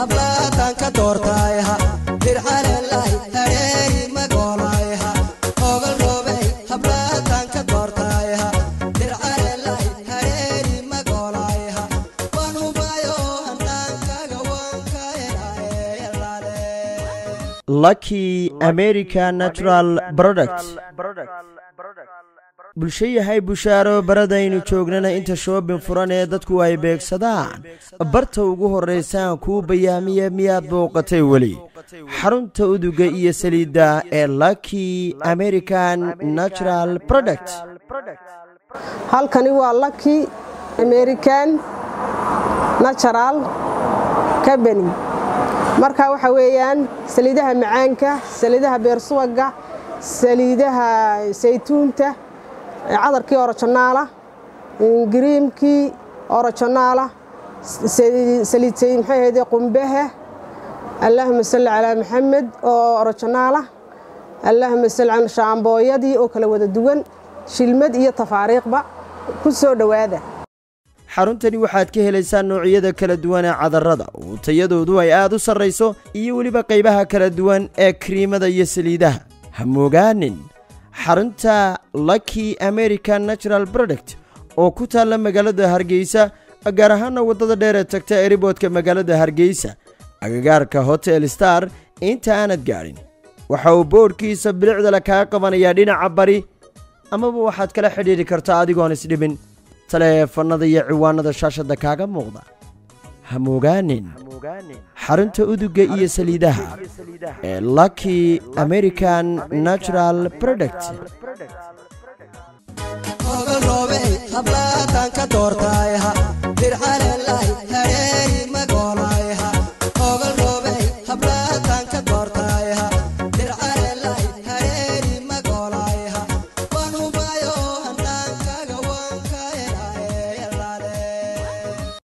hablaatan ka doortayha dirxalelay hareeri magolayha ogal roobey hablaatan ka doortayha dirxalelay hareeri magolayha wanubayo handaankaga wanka helaayelaale lucky america natural product bulsho yahay bushaaro baradaynu joognana inta shoobin furan ee dadku ay beegsadaan barta ugu horraysaan kuu bayaamiya miyaad booqatay weli xarunta uduga iyo saliidda ee lucky american natural product halkani waa lucky american natural company marka waxa weeyaan saliidaha macaanka saliidaha beersuwaga saliidaha saytuunta cadarkii orojonaala giriimkii orojonaala saliid maxay ahayde qumbaha allaahuma salli calaa maxamed oo orojonaala allaahuma salli calaa shaambooyadii oo kala wada duwan shilmad iyo tafaariiqba ku soo dhowaada xaruntani waxaad ka helaysaa noocyada kala duwan ee cadarrada oo tayadoodu ay aad u sarrayso iyo weliba qaybaha kala duwan ee kiriimada iyo saliidaha ha moogaanin xarunta lucky american natural product oo ku taalla magaalada hargeysa gaar ahaana waddada dheer ee tagta eriboodka magaalada hargeysa agagaarka hotel star inta aanad gaadhin waxa uu boodhkiisa bilicdale kaa qabanayaa dhinaca bari amaba waxaad kala xidhiidhi kartaa adigoon isdhibin taleefannada iyo ciwaanada shaashadda kaaga muuqda ha moogaanin xarunta uduga iyo saliidaha ee lucky american natural product ogal roobey hablaatan ka doortayha dirxalelay hareeri